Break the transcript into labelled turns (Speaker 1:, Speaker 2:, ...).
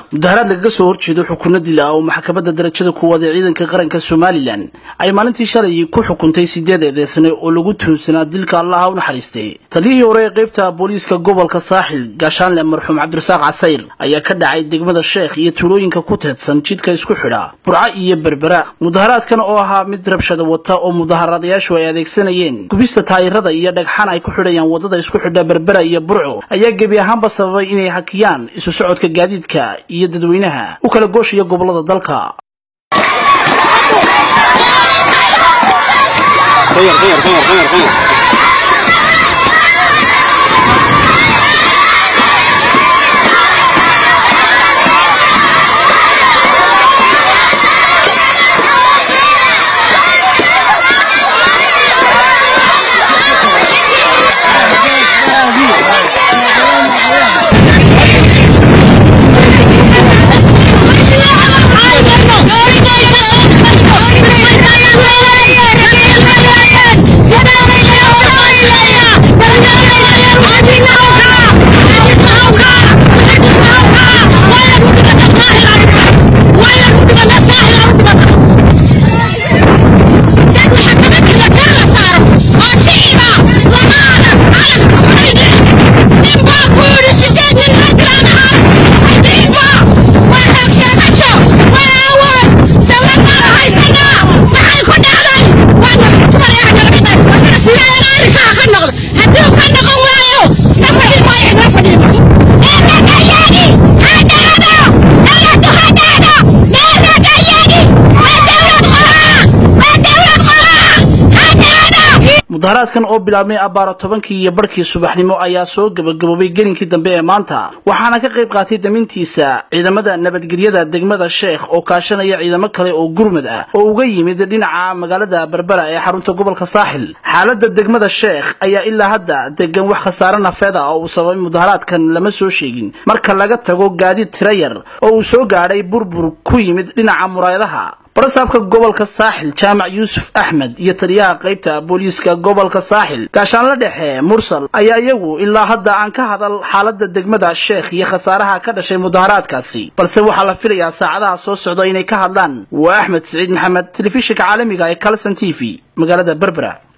Speaker 1: mudaharaad lagaga soo horjeedo xukuno dil ah oo maxkamadda darajada kuwaad ee ciidanka qaranka somalilan ay maalintii shalay ku xukuntay sideed eedeysane oo lagu tuhunsanaa dilka allaha u naxariistay taliyihii hore ee qaybta booliiska gobolka saaxil gaashaanle marxuum cabdirasaaq casayr ayaa ka dhacay degmada sheekh iyo tuulooyinka ku teedsan jidka isku xidha burco iyo berbera mudaharaadkan oo ahaa mid rabshada wata oo mudaharadayaashu ay adeegsanayeen gubista taayirada iyo dhagxaan ay ku xidhayaan wadada isku xidha berbera iyo burco ayaa gebi ahaanba sababay inay hakiyaan isu socodka gaadiidka iyo dadweynaha u kala gooshaya gobolada dalka mudaharaadkan oo bilaabmay abbaaro tobankii iyo barhkii subaxnimo ayaa soo gebagaboobay gelinkii dambe ee maanta waxaana ka qayb qaatay damintiisa ciidamada nabadgelyada degmada sheekh oo kaashanaya ciidamo kale oo gurmad ah oo uga yimid dhinaca magaalada berbera ee xarunta gobolka saaxil xaaladda degmada sheekh ayaa ilaa hadda degan wax khasaare nafeed ah oo uu sababay mudaharaadkan lama soo sheegin marka laga tago gaadiid tira yar oo uu soo gaadhay burbur ku yimid dhinaca muraayadaha barasaabka gobolka saaxil jaamac yuusuf axmed iyo taliyaha qaybta booliiska gobolka saaxil gaashaanla dhexe mursal ayaa iyagu ilaa hadda aan ka hadal xaaladda degmada sheekh iyo khasaaraha ka dhashay mudaharaadkaasi balse waxaa la filayaa saacadaha soo socda inay ka hadlaan waa axmed siciid maxamed telefishinka caalamiga ee calson t v magaalada berbera